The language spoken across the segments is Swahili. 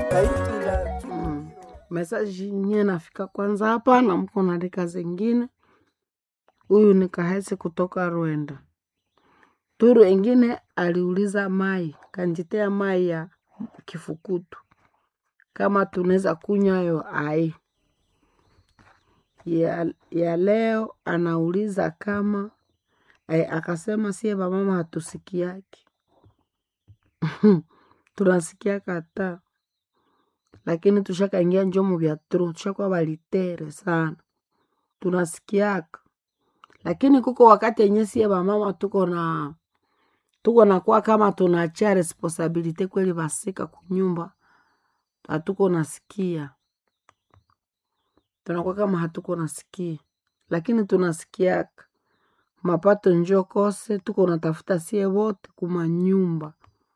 kaitula Mm. Mesaji nye nafika kwanza hapa na mko naandika zingine. Huyu ni Kahesi kutoka Rwanda. Turu ingine aliuliza mai kanjitea mai ya kifukutu kama tunaweza kunywa yo ai ya, ya leo anauliza kama eh, akasema sie vamama hatusikiaki tunasikia kata lakini tushakaingia njomo vya tro tushakuwa valitere sana tunasikiaka lakini kuko wakati yenye sie vamama tuko na tuko nakuwa kama tunachia responsibility kweli vasika kunyumba hatuko nasikia tunakuwa kama hatuko nasikia lakini tunasikiaka mapato njo kose tuko natafuta sie wote kuma nyumba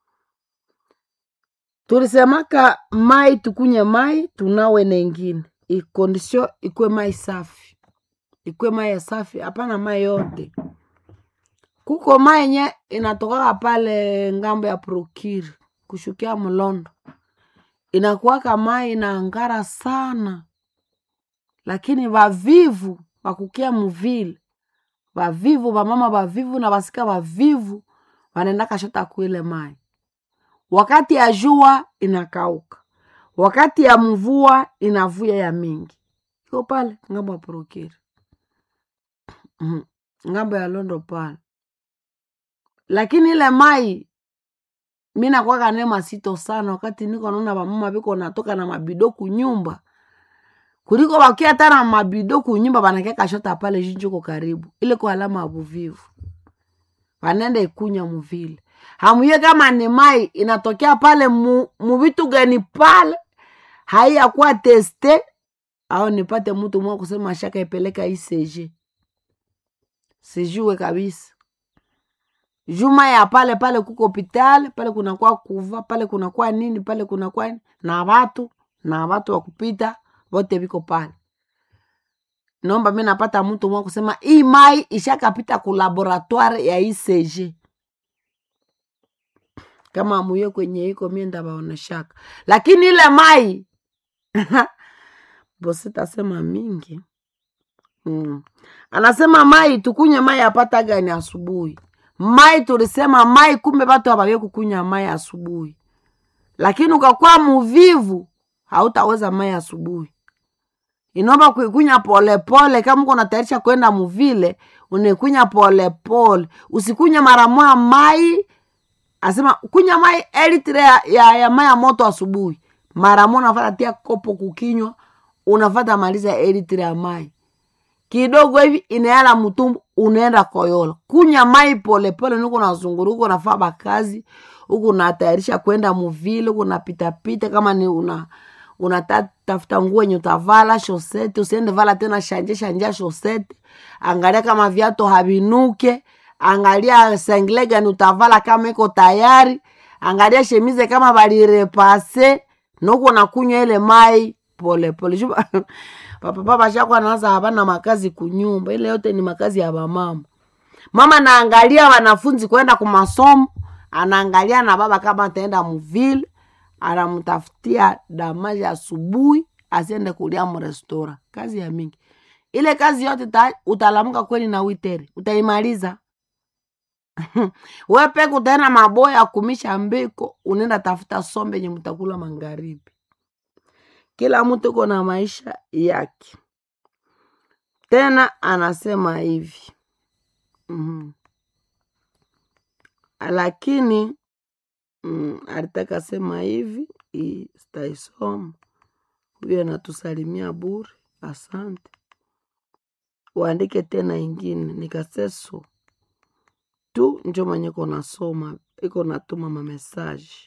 tulisemaka mai tukunye mai tunawe nengine ikondisio ikwe mai safi ikwe mai ya safi hapana mai yote kuko mai yenye inatokaka pale ngambo ya prokiri kushukia mlondo inakuwaka mai inaangara sana lakini vavivu vakukia muvile vavivu vamama vavivu na vasika vavivu vanaenda kashota kuile mai wakati ya jua inakauka wakati ya mvua inavuya ya mingi iko pale ngambo ya prokiri Mhm. ngambo ya londo pale lakini ile mai mi nakwaka ne masito sana wakati niko naona vamama viko natoka na mabido kunyumba kuliko wakia hata na mabido kunyumba vanakia kashota pale jinjuko karibu ile kwa alama ya buvivu vanenda ikunya muvile hamuye kama ni mai inatokea pale mu, muvitu gani pale haiyakuwa teste au nipate mtu mwa kusema shaka ipeleka ICG sijue kabisa juma ya pale pale kuko hospitali pale kunakuwa kuva pale kunakuwa nini pale kunakuwa nini, na watu na watu wa kupita wote viko pale naomba mi napata mtu mwa kusema hii mai ishakapita ku laboratoire ya ICG kama amuye kwenye iko mie ndabaoneshaka lakini ile mai bositasema mingi mm. anasema mai tukunye mai apata gani asubuhi mai tulisema mai kumbe watu hawawezi kukunywa mai asubuhi lakini ukakuwa muvivu hautaweza mai asubuhi inaomba kuikunya polepole kama uko natayarisha kwenda muvile unaikunya polepole usikunya mara moja mai asema kunya mai elitre ya, ya, ya mai ya moto asubuhi mara moja unafata tia kopo kukinywa unafata maliza elitre ya mai kidogo hivi inaela mtumbu unaenda koyola kunya mai polepole niko nazunguru huko nafaa bakazi huku natayarisha kwenda muvile huku napitapita kama ni una unatafuta nguo yenye utavala shosete usiende vala tena shanje shanja shosete angalia kama viato havinuke angalia sengle gani utavala kama iko tayari angalia shemize kama balirepase noko nakunywa ile mai polepole Juba- papapa bashakwa naanza havana makazi kunyumba ile yote ni makazi ya bamama mama naangalia wanafunzi kwenda kumasomo anaangalia na baba kama ataenda muvile anamtafutia damaji asubuhi asiende kulia mrestora kazi ya mingi ile kazi yote ta, utalamuka kweli na witere utaimaliza we peke utaenda maboya kumisha mbiko unaenda tafuta sombe nye mtakula magharibi kila mtu iko na maisha yake tena anasema hivi mm lakini mm, alitaka sema hivi hii sitaisoma huyo anatusalimia bure asante uandike tena ingine nikaseso tu njo mwenye iko nasoma iko natuma mamesaji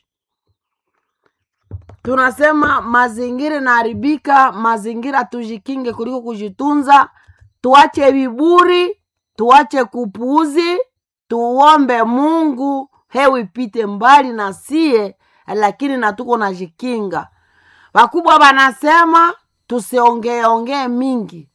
tunasema mazingira inaharibika mazingira tujikinge kuliko kujitunza tuache viburi tuache kupuuzi tuombe mungu hewa ipite mbali na sie lakini natuko najikinga wakubwa wanasema tusiongeeongee mingi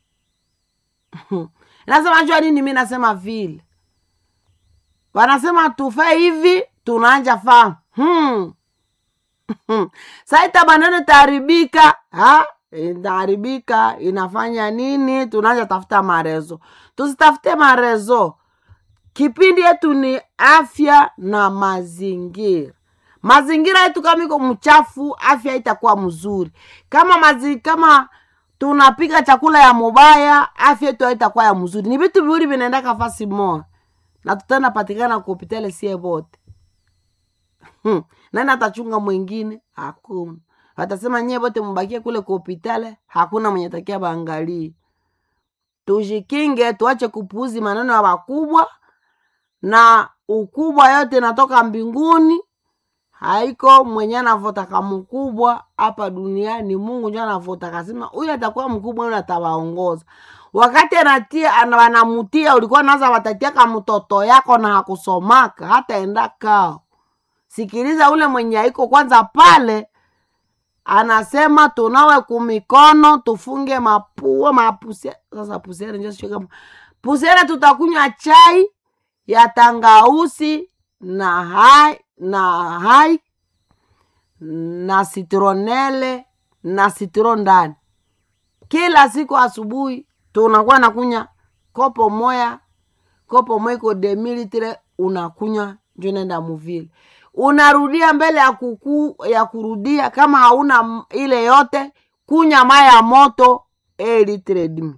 nasema jua nini mi nasema vile wanasema tufe hivi tunaanja faa hmm. saita maneno itaharibika ha? itaharibika inafanya nini tunaanza tafuta marezo tusitafute marezo kipindi yetu ni afya na mazingira mazingira yetu kama iko mchafu afya itakuwa mzuri kama mazi, kama tunapika chakula ya mubaya afya yetu haitakuwa ya mzuri ni vitu viwili vinaendaka fasi moja na tutaenda patikana kuhopitale sie bote hmm. nani atachunga mwingine hakuna watasema nyie bote mubakie kule kuhopitale hakuna mwenye takia baangalie tujikinge tuache kupuuzi maneno ya wakubwa na ukubwa yote natoka mbinguni haiko mwenye anavotaka mkubwa hapa duniani mungu njo anavotaka kasema huyu atakuwa mkubwa huyu atawaongoza wakati anatia wanamutia ulikuwa naza watatiaka mtoto yako na hakusomaka hata enda kao sikiliza ule mwenye aiko kwanza pale anasema tunawe kumikono tufunge mapua mapusia sasa pusiere njo sio kama pusiere tutakunywa chai ya tangausi na hai na hai na sitronele na sitro ndani kila siku asubuhi tunakuwa nakunya kopo moya kopo moya iko demilitre unakunywa njo nenda muvile unarudia mbele ya kuku ya kurudia kama hauna ile yote kunya maya ya moto elitre dimi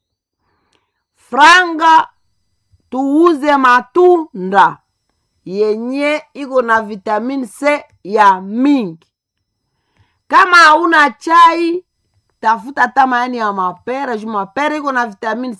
franga tuuze matunda yenye iko na vitamini c ya mingi kama hauna chai tafuta hata maani ya mapera juu mapera iko na vitamini